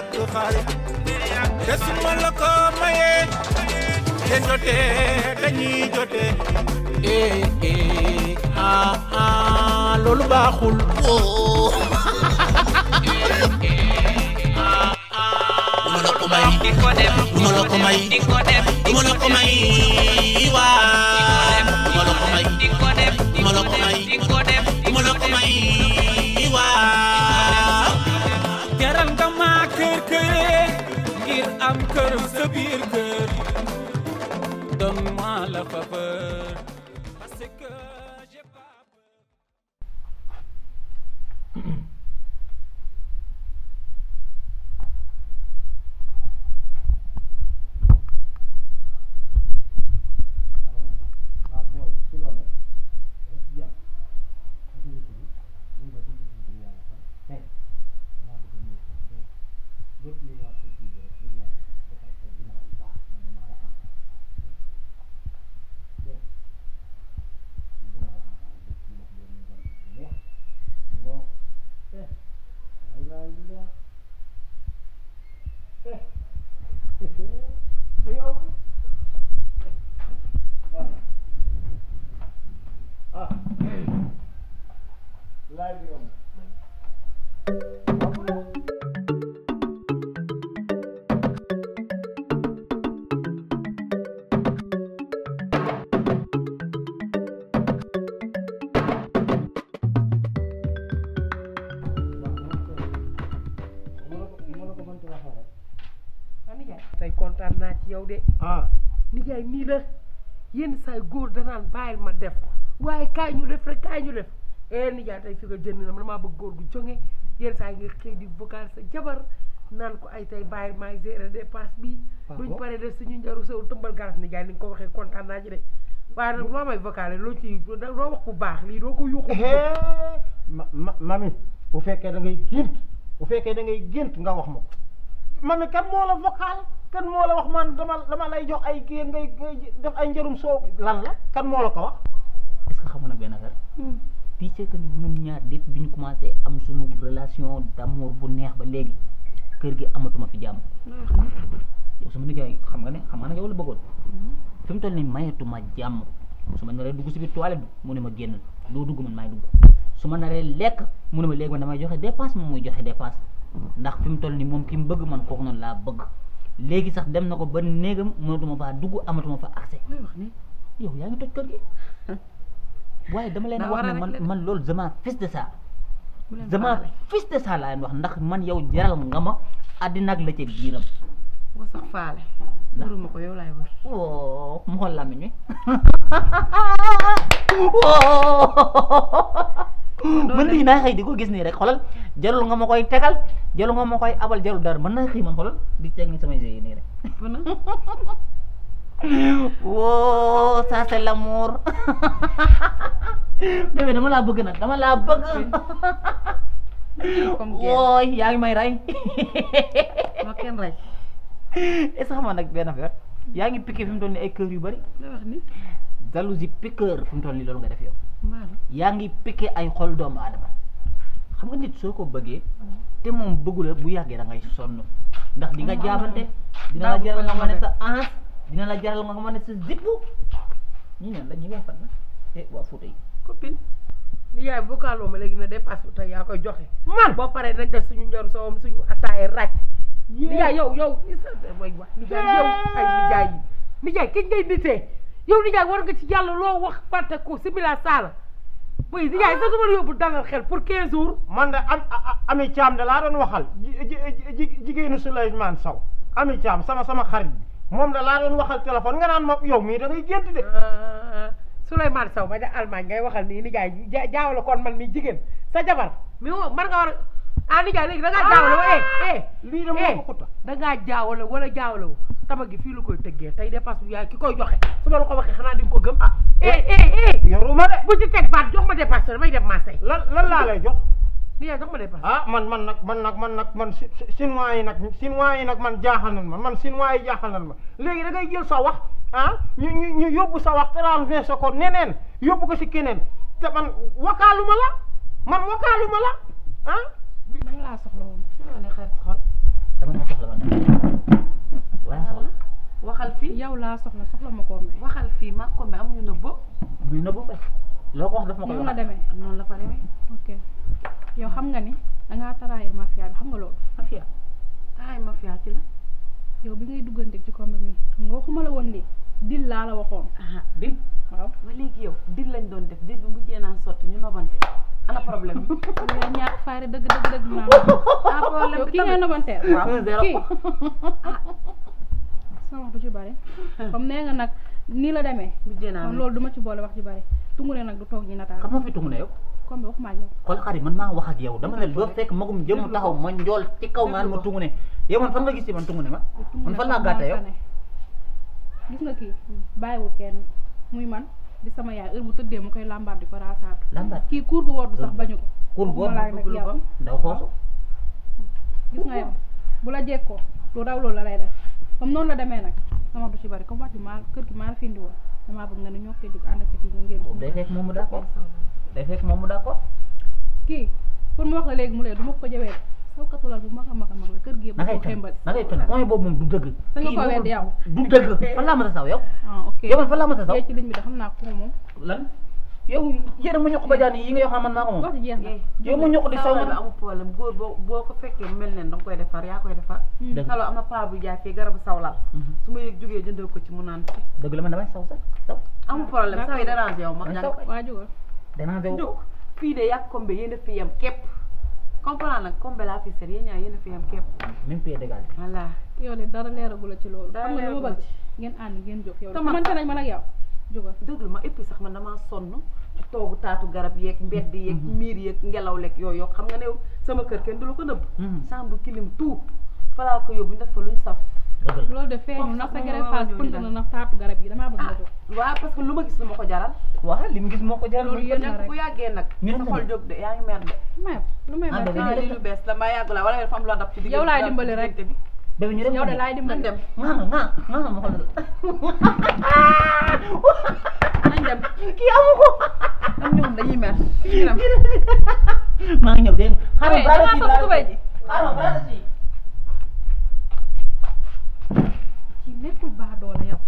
ñàkk xaalis te su ma la ko mayee ngeen jotee dañuy jotee eh eh ah ah loolu baaxul woo duma la ko may duma la ko may duma la ko may waa duma la ko may duma la ko may duma la ko may waa jaral nga ma kër këree ngir am kër sa biir kër donne-moi la faveur parce que j'ai pas peur tey kontaan naa ci yow de ah nijaay nii la yenn saay góor danaan bàyyil ma def waaye kaay ñu def rek kaay ñu def eh nijaay tey fi nga jënd na man maa bëgg góor gu jonge yenn saay nga xëy di vocal sa jabar naan ko ay tey bàyyil maay gérer dépense bi duñ pare def suñu njaru sew tëmbal garas nijaay ni nga ko waxee kontaan naa ci de waaye nag loo may vocalé loo ci loo wax bu baax lii doo ko yuuxu ma ma mami bu fekkee da ngay gént bu fekkee da ngay gént nga wax ma ko mami kan moo la vocal kan moo la wax man dama dama lay jox ay kii ngay ngay def ay njërum soow lan la kan moo la ko wax est-ce que xamoon nag benn affaire tu sais que ni ñun ñaar depuis bi ñu commencé am suñu relation d'amour bu neex ba léegi kër gi amatuma fi jàmm yow sama nijaay xam nga ne xam nga ne yow la bëggoon fi mu toll nii mayetuma jàmm su ma naree dugg si biir toilette bi mu ne ma génn doo dugg man maay dugg su ma naree lekk mu ne ma léegi man damay joxe dépense moom muy joxe dépense ndax fi mu toll nii moom ki mu bëgg man kooku noonu laa bëgg léegi sax dem na ko ba néegam mënatuma faa dugg amatuma fa accès yow yaa ngi toj kër gi waaye dama leen Daa wax war a ne man régler de. man loolu dama fils de ça bu leen dama faale. fils de ça laa leen wax ndax man yow jaral nga ma àddina ak la ca biiram boo sax faale Ndax- wëruma ko yow laay wër woo mu xool làmmiñ wi man lii naa xëy di ko gis nii rek xoolal jarul nga ma koy tegal jarul nga ma koy abal jarul dara mën naa xëy man xoolal di teg ni samay jeux yi nii rek fu na woo ça c'est l'amour bébé dama laa bëgg nag dama laa bëgg comme guerre wooy yaa ngi may rey ma kenn rey est-ce que xam nga nag benn affaire yaa ngi piqué fi mu toll nii ay kër yu bari la wax ni jalousie piqueur fi mu toll nii loolu nga def yow maalu yaa ngi piqué ay xol doomu aadama xam nga nit soo ko bëggee te moom bëggu la bu yàggee da ngay sonn ndax di nga jaabante dina la Daaw jaral nga bëgg ma ne na sa ans dina la jaral nga ma ne sa zippu ñi ñan la ñi waa fan la eh waa Fuuta yi copine ni yaay vocaloo ma léegi na dépasse bu tey yaa koy joxe man boo paree nañ def suñu njaru sowam suñu attaaye ràcc nijaay yow yow isa way wax nijaay yow ay nijaay yi nijaay kiñ ngay nitee yow nijaay war nga ci yàlla loo wax fàtte ko simila saala boy nijaay sa duma la yóbbu dalal xel pour quinze jours man de am a- a- ami caam de laa doon waxal ji- ji- ji- jigéenu Souleymane Sow ami caam sama sama xarit bi moom de laa doon waxal téléphone nga naan ma yow mii da ngay gént de Souleymane Sow ba ja Allemagne ngay waxal nii nijaay ja- jaawale kon man mi jigéen sa jabar mi wo man nga war a ah nijaay léegi da ngaa jaawale wa eh eh lii de moo eh ko xuta da ngaa jaawale wala jaawale wu tama gi fii la koy tëggee tey dépasse bu yaay ki koy joxe su ma la ko waxee xanaa di nga ko gëm ah eh eh eh yoruma de bu ci teg baat jox ma dépasse damay dem Marseille lan lan laa lay jox nijaay jox ma dépasse ah man man nag man nag man nag man si si- chinois yi nag chinois yi nag man jaaxal nan ma man chinois yi jaaxal nan ma léegi da ngay jël sa wax ah ñu ñu ñu yóbbu sa wax transversé ko neneen yóbbu ko si keneen te man wakaaluma la man wakaaluma la ah lan laa soxla woon ci loolu xarit xol dama nga soxla wala wala soxla waxal fii yow laa soxla soxla ma ko mbay waxal fii mag ko mbe amuñu nëbb muy na bu loo ko wax daf ma koy noonu la wax demee noonu la fa demee ok yow xam nga ni dangaa taraayal mafia bi xam nga loolu mafia taay ma fiyaa ci la yow bi ngay duggante ci combat mi xam nga waxuma la woon lii dil laa la waxoon aha di waaw ba léegi yow dil lañ doon def dil bi mujjee naan sotti ñu nobante ana problème bi yow ñaar faari dëgg dëgg dëgg naa ah problème yow bi kii ngay tamit nobanteel waaw un zéro kii sama wax du ci bari comme nee nga nag nii la demee mujjee naa kon loolu duma ci boole wax ci bari tungure nag du toog ñi nataal xam nga fi tungu ne yow comme bi waxuma ak yow xool xarit man maa wax ak yow dama ne doo fekk magum jëm taxaw ma njool ci kaw ngaan ma tungu ne yow man fan nga gis ci man tungu ne ma man fan laa gàtte yow gis nga kii bàyyiwul kenn muy man di sama yaay heure bu tëddee mu koy làmbaat di ko raasaatu lambaat kii kuur gu woddu sax bañu ko kur boo waxuma laak nag yow ndaw xoosu gis nga yow bu la jekkoo lu raw loolu la lay def comme noonu la demee nag sama du ci bari comme wax ji maa kër gi maa la fi indi woon damaa bëgg nga ne ñoo koy jóg ànd ak sa kii nga ngeen day fekk moom mu d'accord day fekk moom mu d'accord kii pour mu wax la léegi mu lee du ma ko jawee sawkatulal bu mag a mag a mag la kër gi yëpp na da ngay ko fen xembali na ngay fen point boobu moom du dëgg Da nga kii ko boobu weddi yow. du dëgg fan laa mën a saw yow ah ok yow man fan laa mën a saw yee ci ligne bi da xam naa ko moom lan yow yéen mu ñuq ba jaan yi nga yoo xam man maa ko moom wax ji jeex na yow mu ñuq di saw sawla bi man amul problème góor boo boo ko fekkee mu mel ne danga koy defar yaa koy defar dëgg salo am na paa bu jaay fii garabu sawlal Mhm. su ma yëg jógee jëndal ko ci mu naan si dëgg la man damay saw sax saw amul problème saw yi dérange yow ma Damay jàng saw. waa jógal danaa dew jóg fii de yàgg kombe yéen a fi yem képp comprendre nag kombe laa fi seet yéen ñaar yéen a fi yem képp même pied d'égal voilà yow de dara leeragu la ci loolu Dara xam nga lu ma leeragu bëgg ngeen ànd ngeen jóg yow Te man xamante sax- nañ man ak yow jógal dëgg ma et puis sax man damaa sonn ci toogu taatu garab yeeg mbedd yeeg miir yeeg ngelaw leeg yooyu yoo xam nga ne sama kër kenn du la ko nëbb Mhm. chambre clim tout falaa ko yóbbu ñu def fa luñ saf dëgg la loolu de feeñu Foofu ndax sax sa moom gere moo phase ñëw ñu pënt dem. na ndax taatu garab yi damaa bëgg nga ah jóg waaw parce que lu ma gis lu ma ko jaral waaw li mu gis moo ko jaral Loolu muy yéen ko la nekk rek. bu yàggee nag Ñu sa dem xol de. jóg de yaa ngi mer de may lu may Ah, may bébé, ah fii lii lu bees la ma yàgg la wala dafa am loo dab ci diggante Yow laay dab ci dimbali rek. diggante bi bébé ñu dem yow de laay nan dimbali dem nga nga nga nga ma xool nañ dem kii amu ko am ñoom dañuy mer ñu dem maa ngi ñëw dégg nga xaaral Hey, baara damaa si fas baara tubay si ji. xaaral baara si kii nekkul baa doola yow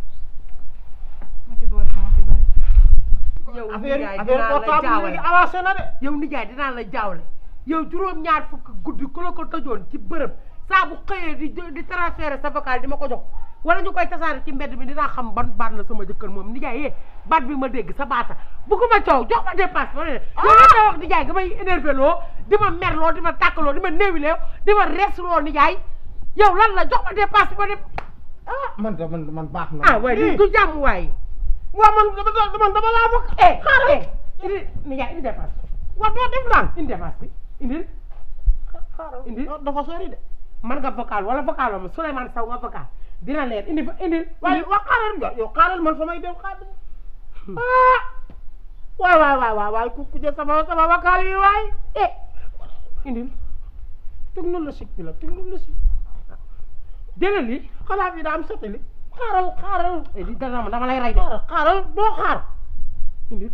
ma ci boole sama ci bari yow affaire nijaay affaire dinaa la portable jaawale léegi avancé na de yow nijaay dinaa la jaawle yow juróom-ñaar fukk guddi ku la ko tëjoon ci bërëb saa bu xëyee di di transférer sa vocal di ma ko jox wala ñu koy tasaare ci mbedd mi dinaa xam ban baat la sama jëkkër moom nijaay yee baat bi ma dégg sa baata bugguma coow jox ma dépasse ma ne yow la may wax nijaay nga may énervé loo di ma mer loo di ma tàkkaloo di ma néewiloo di ma res loo nijaay yow lan la jox ma dépasse ma dem ah man de man man baax na ah waaye lii du jàmm waay waaw man dama man dama laa bokk eh xaaral indi nijaay indi dépasse waaw doo def naan indi dépasse bi indil indi dafa sori de man nga vocal wala vocal ma Souleymane Sow nga vocal dina leer indi fa indil waaye indi waa xaaral nga yow xaaral man fa may dem xaaral ah waay waay waay waay waay ku ku jël sama sama vocal yi waay eh indil technologique bi la technologique jëlal li xanaa bi daa am satellite xaaral xaaral eh di dana ma dama lay rey de xaaral xaaral doo xaar indil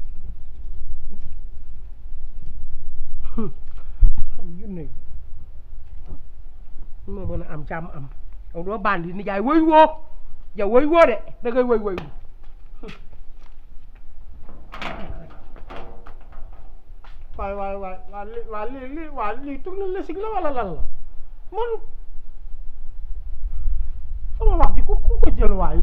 xam junne moo mën a am jàmm am yow doo bandi nijaay woy woo yow woy woo de da ngay woy woy waay waay waay waa li waa lii lii waa lii technologique la wala lan la man sama wax ji ku ku ko jël waay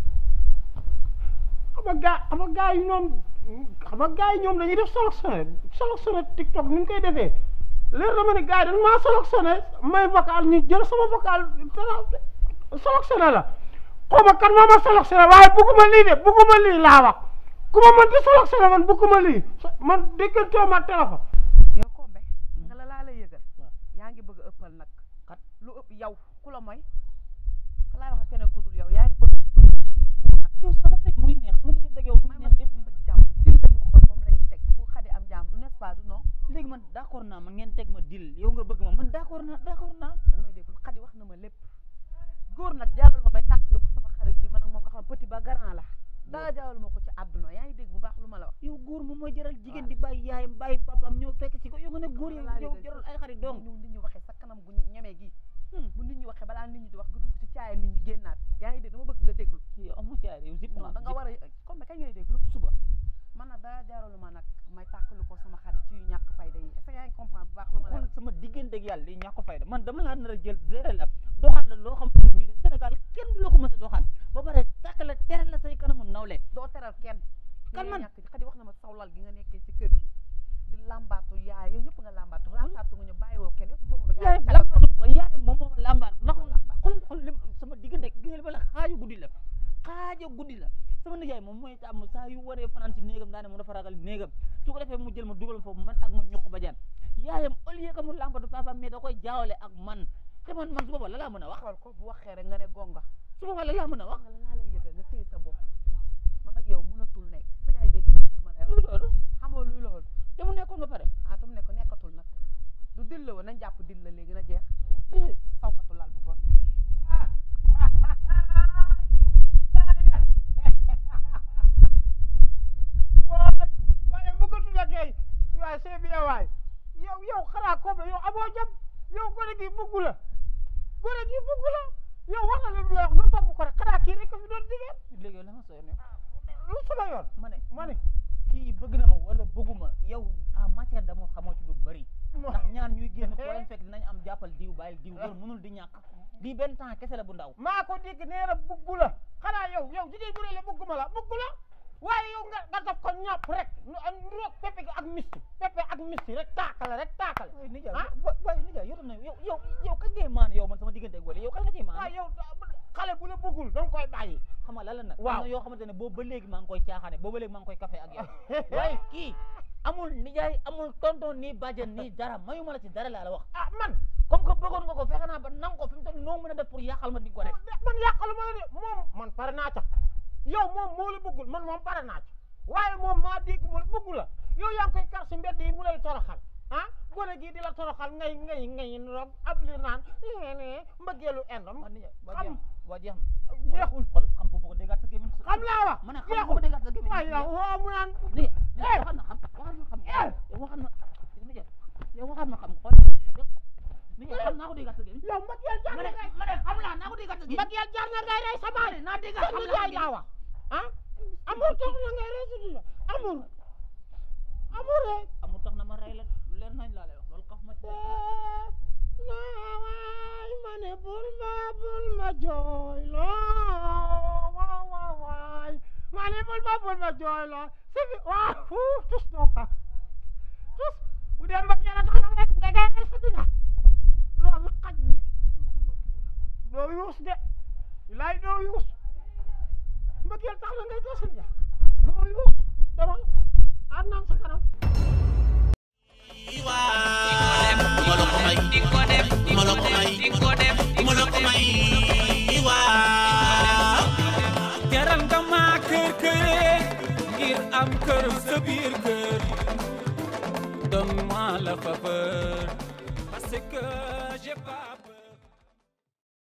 xam nga gaa xam nga gaa yi ñoom xam nga gaa yi ñoom dañuy def sélectionné sélectionné TikTok ni ñu koy defee leer na ma ne gaa yi dañ maa sélectionné may vocal ñu jël sama vocal dara sélectionné la xaw ma kan moo ma sélectionné waaye bugguma lii de bugguma lii laa wax ku ma mën di sélectionné man bugguma lii man déggantoo ma téléphone yow kombe nga la laa lay yëgal yaa ngi bëgg a ëppal nag kat lu ëpp yow ku la mooy ka laay wax ak keneen ku dul yow yaa ngi bëgg yow sama xëy muy neex sama diggante ak yow muy may neex ma dépp ma jàmm dil lañu waxoon moom la ñuy teg pour xadi am jàmm du n'est-ce pas du non léegi man d'accord naa man ngeen teg ma dil yow nga bëgg ma man d'accord naa d'accord naa danga may déglu xadi wax na ma lépp góor nag jaaral ma may tàkkali ko sama xarit bi man ak moom nga xam petit ba garant la dara jaaral ma ko ci àdduna yaa ngi dégg bu baax lu ma la wax yow góor moom mooy jaral jigéen di bàyyi yaayam bàyyi papaam ñëw fekk ci ko yow nga ne góor yow yow jaral ay xarit dong ñu nit ñi waxee sa kanam gu ñemee gi waxee balaa nit ñi di wax nga dugg ci caaya nit ñi génnaat yaa ngi dégg dama bëgg nga déglu yow amoo caare yow zip non da nga war a comme kañ ngay déglu suba man nag daa jaaralu ma nag may tàkkalu ko sama xarit ci yu ñàkk fayda yi est-ce que yaa ngi comprendre bu baax lu ma lay xool wax sama diggante ak yàlla li ñàkk fayda man dama laa nar a jël gérer la doxal la loo xamante ne bii Sénégal kenn du la ko mës a doxal ba pare tàkk la tere la say kanamu nawle doo teral kenn Kan man? ñàkk xadi wax na ma sawlal gi nga nekkee ci kër gi di làmbaatu yaay yow ñëpp nga làmbaatu rasaatu nga ñu bàyyiwoo kenn yow si boobu yaay yaay lambaatu yaay moom moom lambaat ndax Moo lambaat. xool xool lim sama diggante gi nga li ma la xaaju guddi la xaaja guddi la sama nijaay moom mooy tàmm saa yu waree fanaan ci néegam daa ne moom dafa ragal néegam su ko defee mu jël ma dugal foofu man ak ma ñuq ba jaan yaayam au lieu que mu lambatu papa mais da koy jaawale ak man te man man su booba la laa mën a wax xool ko bu waxee rek nga ne gonga su booba la laa mën a wax wax nga la laa lay yëgal nga téye sa bopp man ak yow mënatul nekk sa yaay dégg lu ma lay luy wax loolu xamoo luy loolu te mu nekkoon ba pare ah tam ne ko nekkatul nag du dil la woon nañ jàpp dil la léegi na jeex Eh, sawkatu lal bu bon waay waaye bëggatu la kay waaye c'est bien waay yow yow xanaa ko yow amoo jom yow gone gi bëggu la gone gi bëggu la yow wax na la lu la wax nga topp ko rek xanaa kii rek ko fi doon jigéen léegi yow la ma sooy ne lu sama yoon ma ne ma ne kii bëgg na ma wala bëgguma yow en matière d'amour xamoo ci lu bëri ndax ñaar ñuy génn foo leen fekk dinañ am jàppal diw bàyyil diw loolu mënul di ñàkk di benn temps kese la bu ndaw maa ko dégg nee na bëggu la xanaa yow yow jigéen bu ne la bëgguma la bëggu la waaye yow nga nga def ko ñàpp rek nu am roog pepe gi ak misti pepe ak misti rek taakale rek taakale waaye nijaay ah wa waaye nijaay yow tam na yow yow yow kañ ngay maan yow man sama diggante ak wala yow kañ nga ciy maan waaye yow xale bu la bëggul da nga koy bàyyi xam nga lan la nag Waaw. am na yoo xamante ne boobu ba léegi maa ngi koy caaxaane boobu ba léegi maa ngi koy café ak yow waaye kii amul nijaay amul tonton nii bàjjen nii dara mayuma la ci dara laa la wax ah man comme que bëggoon nga ko fexe naa ba nang ko fi mu toll noo mën a def pour yàqal ma di ko def man yàqalu ma la de moom man pare naa ca yow moom moo la bëggul man moom pare naa ca waaye moom maa dégg mu la bëggu la yow yaa ngi koy kar si mbedd yi mu lay toroxal ah gone gii di la toroxal ngay ngay ngay roog ab li naan nee nee mbëggeelu endam man nijaay waa xam jeex waa jeex jeexul xool xam bu bëgg a déggaat sa gémmiñ xam laa wax ma ne xam bu bëgg a déggaat sa gémmiñ waaye yow woo mu naan nijaay nijaay Eh. waxaat na xam waxaat na xam Eh. yow waxaat na nijaay yow waxaat na xam xool nijaay xam naa ko déggaat sa gémmiñ yow mbëggeel jar ma na ne ngay ma ne xam naa naa ko déggaat sa gémmiñ mbëggeel jar na ngay rey sa baay naa déggaat sa xam nijaay naa laa wax ah amour tax na ngay rey sa nijaay amour amour rek amul tax na ma rey la leer nañ laa lay wax loolu kaf ma ci nawaay ma ne bul ma bul ma jooy loo waaw waaw waay ma ne bul ma bul ma jooy loo si bi waaw fuu tus doo ka tus bu dee mbëgg yàlla tax na rek nga ngay sa dina doomi xaj bi doo yuus de laay doo yuus mbëgg yàlla tax na ngay doo sa dina doo yuus demal ànd naa sa kanam jaral nga ma kër këree ngir am kër sa biir kër donne-moi la faveur parce que j'ai pas